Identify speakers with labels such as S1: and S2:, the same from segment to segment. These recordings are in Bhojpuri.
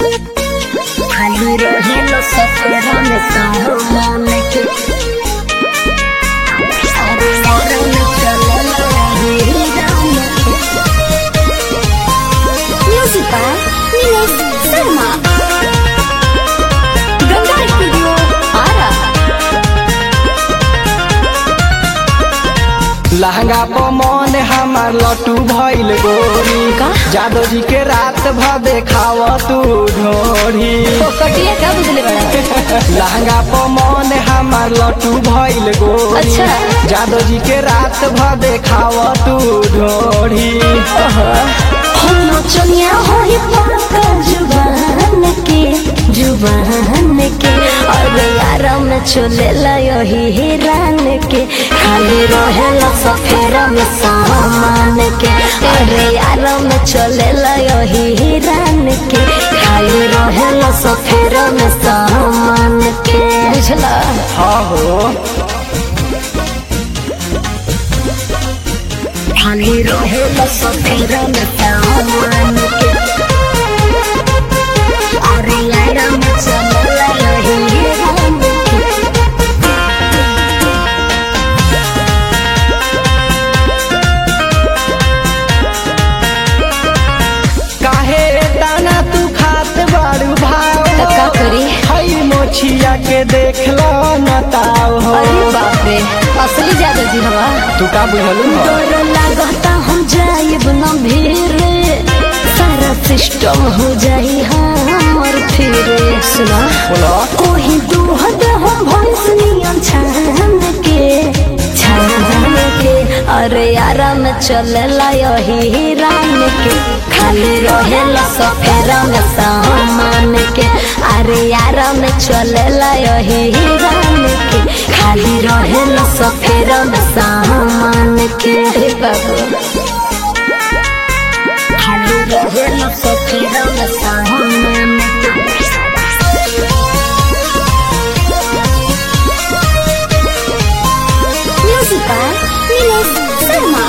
S1: खाली रहेला सफेरा में सामान के अरे यारा में चलेला हीरा में music by Nilesh Sharma Ganga studio Ara
S2: लहंगा पर मन हमार लटू भइल गोरी
S1: का?
S2: जादव जी के रात भर देखाव तू ढोरी
S1: कटिया का बुझले बड़ा
S2: लहंगा पर मन हमार लटू भइल गोरी
S1: अच्छा।
S2: जादव जी के रात भर देखाव तू ढोरी
S1: हम नचनिया होई पाका जुबान के जुबान के और यारा में चलेला यही हिरान के खाली रहेला सफेरा में सामान के अरे यारा में चलेला यही हिरान के खाली रहेला सफेरा में सामान के बुझला
S2: हाँ हो
S1: खाली रहेला सफेरा में सामान के अरे यारा में चलेला यही हिरान के
S2: काहे दाना तू खात बारू भाव
S1: तो का करी?
S2: हई मोछिया के देख लो नताव हो
S1: अरे बाप रे असली ज्यादा जी हवा
S2: तू का बुझलू हो?
S1: डर लागता हम जाइब न भीड़ सारा सिस्टम हो जाई हमर फिर सुना
S2: बोलो
S1: कोही दूहद हम भैंस नियन छान के छान के अरे यारा में चलेला यही रान के खाली रहेला सफेरा में सामान के अरे यारा में चलेला यही रान के खाली रहेला सफेरा में सामान के हे बाबू खाली रहेला सफेरा में सामान के Music by Nilesh Sharma.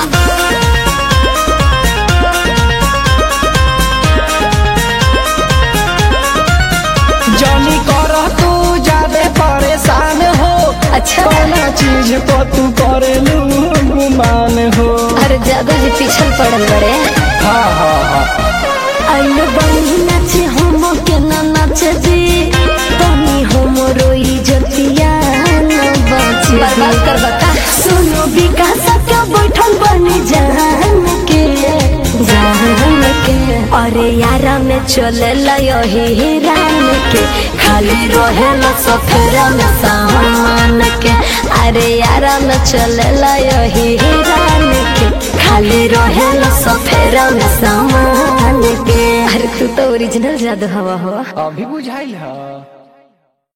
S2: जनी कर तू ज्यादा परेशान हो
S1: अच्छा
S2: कौना चीज को तू करेलू गुमान हो
S1: अरे जादू जी पीछल पड़ल बड़े
S2: हाँ हाँ हाँ
S1: आइलो बनी नाचे हम के ना नाचे जी तनी हम रोई जतिया न बाची बर्बाद कर बता सुनो विकास का बैठल बनी जान के जान के अरे यारा में चलेला यही रान के खाली रहेला सफेरा में सामान के अरे यारा में चलेला यही रान के खाली रहेला सफेरा में सामान के अरे तू तो ओरिजिनल जादू हवा हो
S2: अभी बुझाइल है